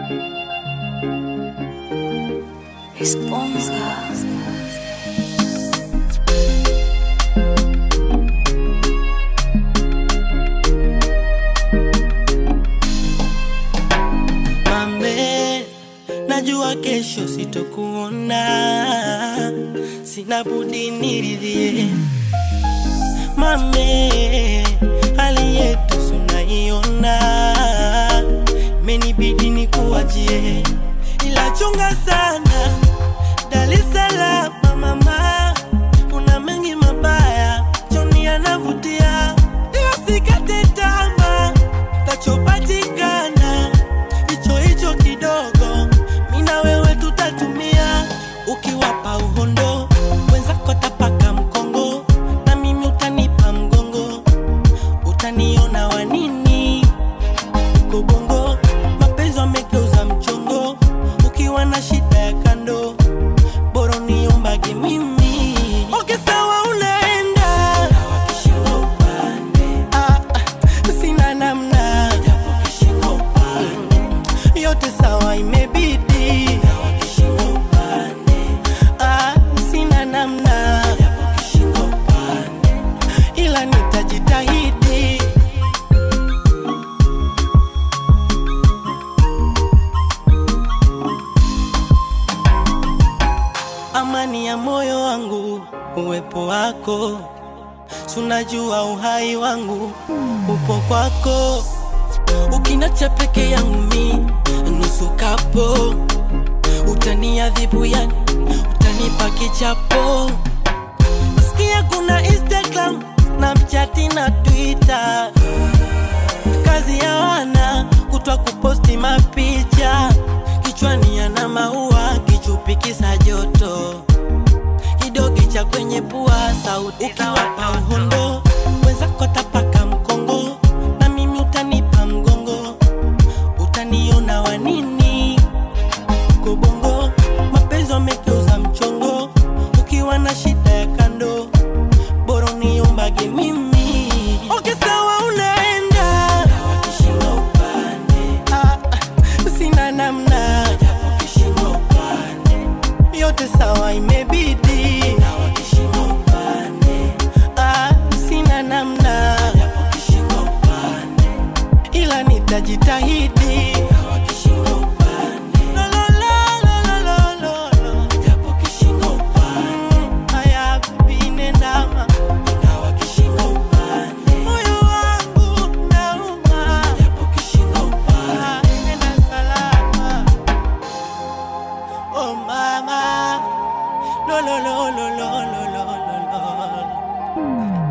Mame, najua kesho sitokuona, sina budi niridhie. Mame, hali yetu sunaiona, imenibidi nikuachie, ila chunga sana Dar es Salaam mama, kuna mengi mabaya, Joni anavutia, ila sikate tamaa, tachopatikana hicho hicho kidogo, mi na wewe tutatumia, ukiwapa uhondo wenzako tapaka mkongo, na mimi utanipa mgongo, utaniona wanini uko bongo, mapenzi wamegeuza mchongo, ukiwa na shida ya kando bora niombage mimi. Okay, sawa unaenda Ah, ah, sina namna yote sawa imebidi Ah, sina namna ila nitajitahidi amani ya moyo wangu, uwepo wako, sunajua uhai wangu upo kwako, ukinacha peke yangu mi nusu kapo, utaniadhibu yani, utanipa kichapo. Sikia kuna Instagram, Snapchat na Twitter, kazi ya wana kutwa kuposti mapicha, kichwani yana maua, kichupi kisa joto, kidogi cha kwenye pua, sauti ukiwapa uhondo, wenzako tapaka mkongo, na mimi utanipa mgongo, utaniona wanini uko bongo, mapenzi wamegeuza mchongo, ukiwa na shida ya kando, bora niombage mimi. Okay, sawa unaenda Ah, ah, sina namna yote sawa imebidi Ah, sina namna ila nitajitahidi Lo, lo, lo, lo, lo, lo, lo. Mm, haya, bibi, nendama. Moyo wangu unauma. Ah, nenda salama. Oh mama, lo lo lo lo lo lo lo lo lo.